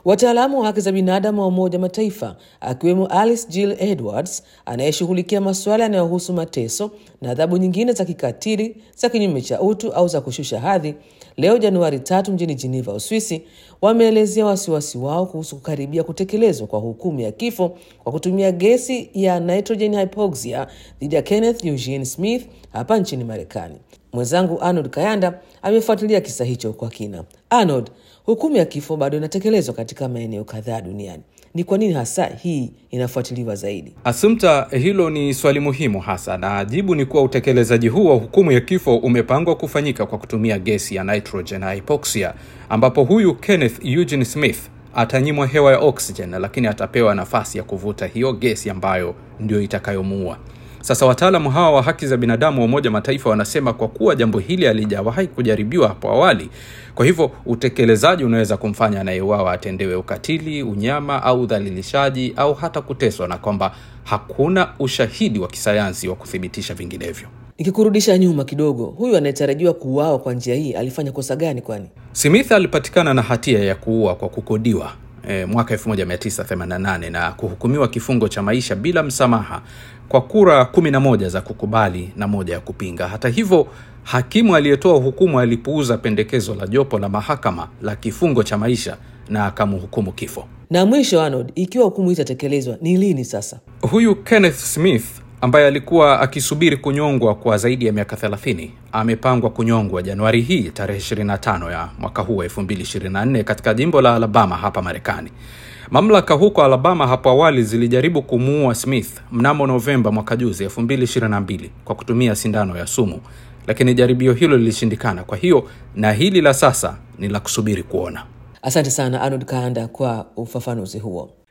Wataalamu wa haki za binadamu wa Umoja wa Mataifa akiwemo Alice Jill Edwards anayeshughulikia masuala yanayohusu mateso na adhabu nyingine za kikatili za kinyume cha utu au za kushusha hadhi, leo Januari tatu mjini Geneva, Uswisi, wameelezea wasiwasi wao kuhusu kukaribia kutekelezwa kwa hukumu ya kifo kwa kutumia gesi ya nitrogen hypoxia dhidi ya Kenneth Eugene Smith hapa nchini Marekani. Mwenzangu Arnold Kayanda amefuatilia kisa hicho kwa kina. Arnold, hukumu ya kifo bado inatekelezwa katika maeneo kadhaa duniani. Ni kwa nini hasa hii inafuatiliwa zaidi? Asumta, hilo ni swali muhimu hasa, na jibu ni kuwa utekelezaji huu wa hukumu ya kifo umepangwa kufanyika kwa kutumia gesi ya nitrogen hypoxia, ambapo huyu Kenneth Eugene Smith atanyimwa hewa ya oxygen, lakini atapewa nafasi ya kuvuta hiyo gesi ambayo ndio itakayomuua. Sasa wataalamu hawa wa haki za binadamu wa Umoja Mataifa wanasema kwa kuwa jambo hili halijawahi kujaribiwa hapo awali, kwa hivyo utekelezaji unaweza kumfanya anayeuawa atendewe ukatili, unyama au udhalilishaji au hata kuteswa, na kwamba hakuna ushahidi wa kisayansi wa kuthibitisha vinginevyo. Nikikurudisha nyuma kidogo, huyu anayetarajiwa kuuawa kwa njia hii alifanya kosa gani? Kwani Smith alipatikana na hatia ya kuua kwa kukodiwa e, mwaka 1988 na kuhukumiwa kifungo cha maisha bila msamaha kwa kura 11 za kukubali na moja ya kupinga. Hata hivyo, hakimu aliyetoa hukumu alipuuza pendekezo la jopo la mahakama la kifungo cha maisha na akamhukumu kifo. na mwisho, Arnold, ikiwa hukumu hii itatekelezwa, ni lini sasa? Huyu Kenneth Smith ambaye alikuwa akisubiri kunyongwa kwa zaidi ya miaka 30 amepangwa kunyongwa Januari hii tarehe 25 ya mwaka huu wa 2024 katika jimbo la Alabama hapa Marekani. Mamlaka huko Alabama hapo awali zilijaribu kumuua Smith mnamo Novemba mwaka juzi 2022 kwa kutumia sindano ya sumu, lakini jaribio hilo lilishindikana. Kwa hiyo na hili la sasa ni la kusubiri kuona. Asante sana Arnold Kaanda kwa ufafanuzi huo.